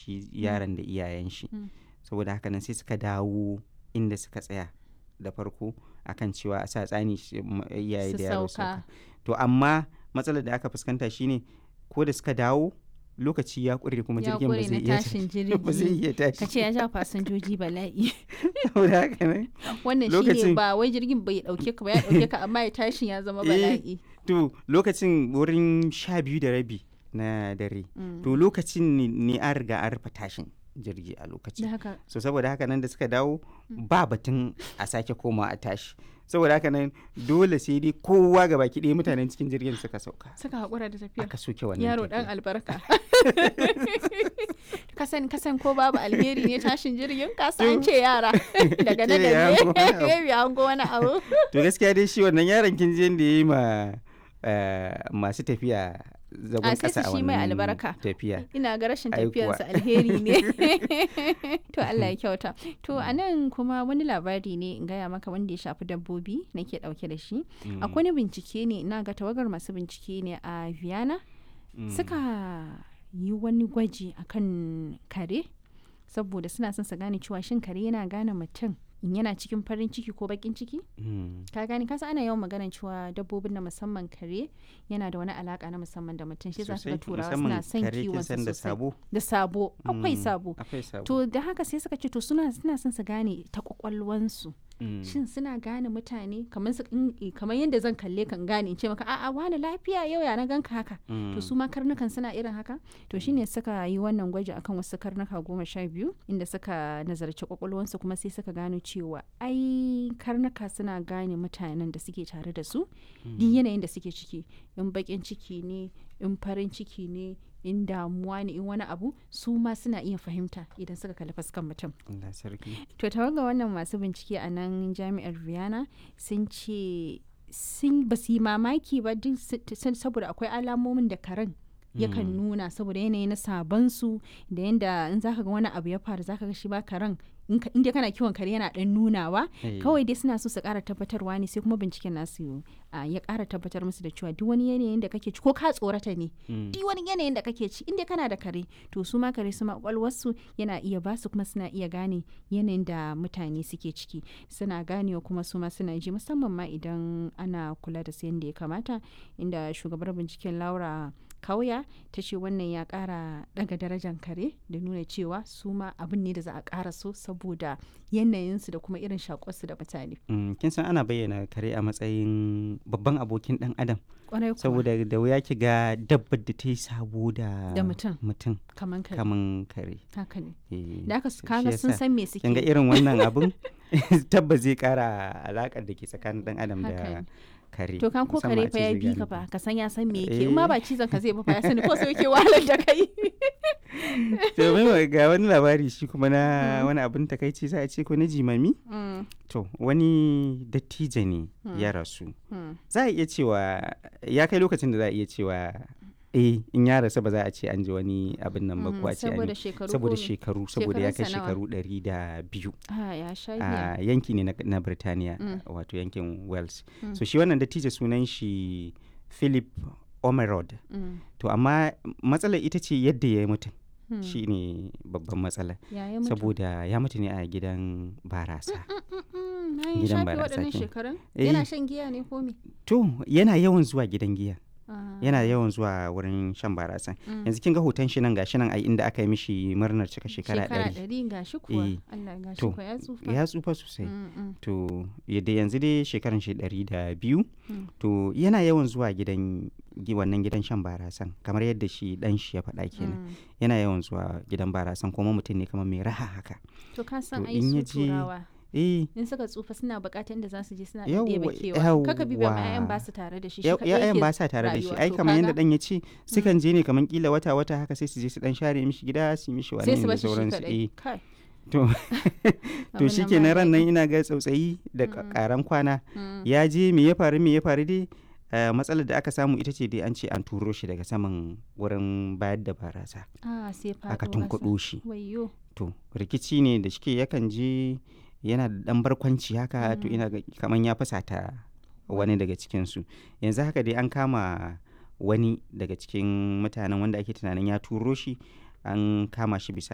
shi yaron da iyayen shi Mm. saboda haka nan sai suka dawo inda suka tsaya da farko akan cewa a sa tsani shi- m- iyaye Su da yaro sauka. sauka to amma matsalar da aka fuskanta shine ko da suka dawo lokaci ya ƙure kuma ya jirgin ba ƙure zai na iya tashin ba zai jirgi iya tashi ka ce ya ja fasinjoji bala'i saboda haka nan wannan Lokacin- shine ba wai jirgin bai dauke ka ba ya dauke ka amma ya tashin ya zama Eh, bala'i to lokacin wurin sha biyu da rabi na dare Mm. to lokacin ne- ne an riga an rufe tashin jirgi a da lokacin haka so saboda haka nan da suka dawo ba batun a sake koma a tashi saboda haka nan dole sai dai kowa ga baki ɗaya mutanen cikin jirgin suka sauka suka haƙura da tafiya aka soke wannan yaro tafiya. dan albarka kasan kasan ko babu alheri ne tashin jirgin kasa an ce yara daga na Kila ya hango wani abu. da ya hango wani abu to gaskiya dai shi wannan yaron kin je da ya yi ma eh, masu tafiya zagon A, sai kasa su a shi mai wannan albarka. tafiya ina ga rashin Ai kuwa. tafiyarsa alheri ne to Allah ya kyauta to a nan kuma wani labari ne in gaya maka wanda ya shafi dabbobi nake dauke da shi Mm, akwai wani bincike ne ina ga tawagar masu bincike ne a Vienna mm. suka yi wani gwaji akan kare saboda suna son su gane cewa shin kare yana gane mutum in yana cikin farin ciki ko bakin ciki Mm, ka gane kasa ana yawan maganar cewa dabbobin na musamman kare yana da wani alaka na musamman da mutum shi za su ga sosai, turawa musamman suna son kare kin kiwon san da sosai sabo da sabo akwai Mm, sabo akwai sabo to da haka sai suka ce to suna suna son su gane ta kwakwalwansu Mm, shin suna gane mutane kamar su in- kamar yadda zan kalle kan gane in ce maka a'a wani lafiya yau ya na ganka haka mm, to su ma karnukan suna irin haka to shine suka yi wannan gwaji akan wasu karnuka goma sha biyu inda suka nazarci kwakwalwansu kuma sai suka gano cewa ai karnuka suna gane mutanen da suke tare da su duk yanayin da suke ciki in bakin ciki ne in farin ciki ne in damuwa ne in wani abu su ma suna iya fahimta idan suka kalli fuskan mutum Allah sarki to tawaga wannan masu bincike a nan jami'ar Vienna sun ce sun ba su yi mamaki ba duk su- sun- saboda akwai alamomin da karen yakan nuna saboda yanayi na sabansu da yanda in zaka ga wani abu ya faru zaka ga shi ba karen in ka- in dai kana kiwon kare yana dan nunawa Eh, kawai dai suna so su kara tabbatarwa ne sai kuma binciken nasu ah, ya kara tabbatar musu da cewa duk wani yanayin da kake ci ko ka tsorata ne mm, duk wani yanayin da kake ci inda kana da kare to su ma kare su ma kwakwalwarsu yana iya ba su kuma suna iya gane yanayin da mutane suke ciki suna ganewa kuma su ma suna ji musamman ma idan ana kula da su yadda ya kamata inda shugabar binciken laura kauya ta ce wannan ya kara daga darajar kare da nuna cewa su ma abin ne da za a kara so saboda yanayinsu da kuma irin shakuwarsu da mutane mm, kin san ana bayyana kare a matsayin babban abokin dan adam kwarai kuwa saboda da wuya ki ga dabbar da ta yi sabo da Da mutum. mutum kaman kare kaman kare haka ne Eh, da aka shi kaga sun yasa san me suke kin ga irin wannan abun tabbas zai kara alakar da ke tsakanin dan adam Haka da ne. kare To kan ko musamman kare a fa ce ya zai bi gane ka ku. fa ka san ya san me yake in ma Eh. ba cizon ka zai ba fa ya sani ko sai yake wahalar da kai. to mai ga wani labari shi kuma na wani abin takaici za a ce ko na jimami Mm, to wani dattijo ne ya rasu za a iya cewa ya kai lokacin da za a iya cewa eh in ya rasu ba za a ce an ji wani abin nan ba ko a ce an saboda yi- shekaru saboda ko me? shekaru saboda ya kai Shekarunsa nawa? shekaru ɗari da biyu Ah, ya sha giya. a yanki ne na, na Birtaniya Mm. wato yankin Wales Mm. so shi wannan dattijo sunan shi Philip Omerod Mm, to amma matsalar ita ce yadda ya yi mutum mm. shi ne babban matsala Ya yi mutu. saboda ya mutu ne a gidan barasa Mm, mm, na yi gidan shafe barasa waɗannan kenan. shekarun? Eh. Yana shan giya ne ko me? to yana yawan zuwa gidan giya Ah, yana yawan zuwa wurin shan barasa mm. yanzu kin ga hoton shi nan gashi nan a inda aka yi mishi murnar cika shekara ɗari ɗari ga shi kuwa. Eh. Allah ga shi To, kuwa ya tsufa. ya tsufa sosai Mm, mm, to yadda yanzu dai shekaran shi ɗari da biyu Mm. to yana yawan zuwa gidan gi- wannan gidan shan barasan kamar yadda shi dan shi ya faɗa kenan mm. yana yawan zuwa gidan barasan kuma mutum ne kamar mai raha haka To ka san To, ai in ya su je- turawa. eh in suka tsufa suna bukatar inda za su je suna Yawwa, ɗebe kewa kaka bi ba ma 'ya'yan yawwa. ba su tare da shi shi ya- kaɗai ya'yan yake ba sa tare da shi rayuwa. ai To kamar yadda kaga, dan ya ce sukan je ne kamar kila wata wata haka sai su je su dan share mishi gida su yi mishi wani sai su da bashi shi sauransu kaɗai eh kai to to abin shi nan ke ba ran nan daɗi. ina ga tsautsayi da ka- Mm. karan kwana Mm. ya je me ya faru me ya faru dai eh, matsalar da aka samu ita ce dai an ce an turo shi daga saman wurin bayar da barasa ah sai faɗo aka masa. tunkuɗo shi wayyo to rikici ne da shike yakan je yana da ɗan barkwanci haka to Mm. ina ga kaman ya fasata wani daga cikinsu yanzu haka dai an kama wani daga cikin mutanen wanda ake tunanin ya turo shi an kama shi bisa